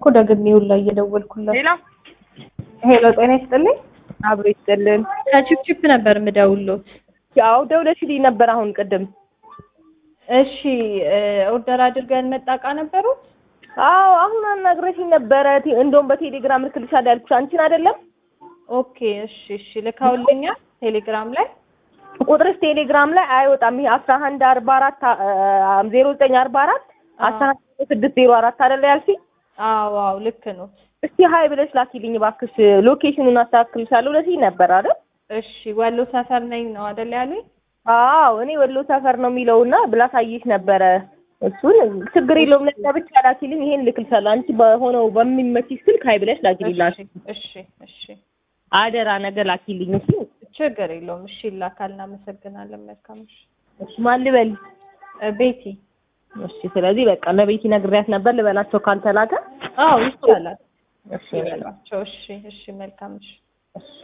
እኮ ደግሜ ሁላ እየደወልኩላት። ሌላ ሄሎ ጤና ይስጥልኝ። አብሮ ይስጥልን። ከቺፕቺፕ ነበር ምደውሎት። ያው ደውለሽልኝ ነበር አሁን ቅድም። እሺ ኦርደር አድርገን መጣ እቃ ነበሩት? አዎ አሁን አናግረሽኝ ነበረ። ቴ- እንደውም በቴሌግራም ልክልሻለሁ ያልኩሽ አንቺን አይደለም? ኦኬ እሺ እሺ ልካውልኛል ቴሌግራም ላይ ቁጥርሽ ቴሌግራም ላይ አይወጣም። ይሄ አስራ አንድ አርባ አራት ዜሮ ዘጠኝ አርባ አራት አስራ አንድ ስድስት ዜሮ አራት አይደለ ያልሽኝ? አዎ አዎ ልክ ነው። እስቲ ሀይ ብለሽ ላኪልኝ እባክሽ። ሎኬሽኑን አስተካክልሻለሁ ብለሽኝ ነበር አይደል? እሺ ወሎ ሰፈር ነኝ ነው አይደል ያሉኝ? አዎ እኔ ወሎ ሰፈር ነው የሚለውና ብላሳይሽ ነበረ። እሱን ችግር የለውም ለዛ ብቻ ላኪልኝ። ይሄን ልክልሻለሁ። አንቺ በሆነው በሚመችሽ ስልክ ሀይ ብለሽ ላኪልኝ። እሺ እሺ እሺ አደራ ነገር ላኪልኝ። እሺ ችግር የለውም። እሺ ይላካል። እናመሰግናለን። መልካም እሺ እሺ ማን ልበል? እ ቤቲ እሺ ስለዚህ በቃ ለቤቲ ነግሬያት ነበር ልበላቸው ካልተላከ። አዎ ይቻላል። እሺ ይበሏቸው። እሺ እሺ መልካም እሺ እሺ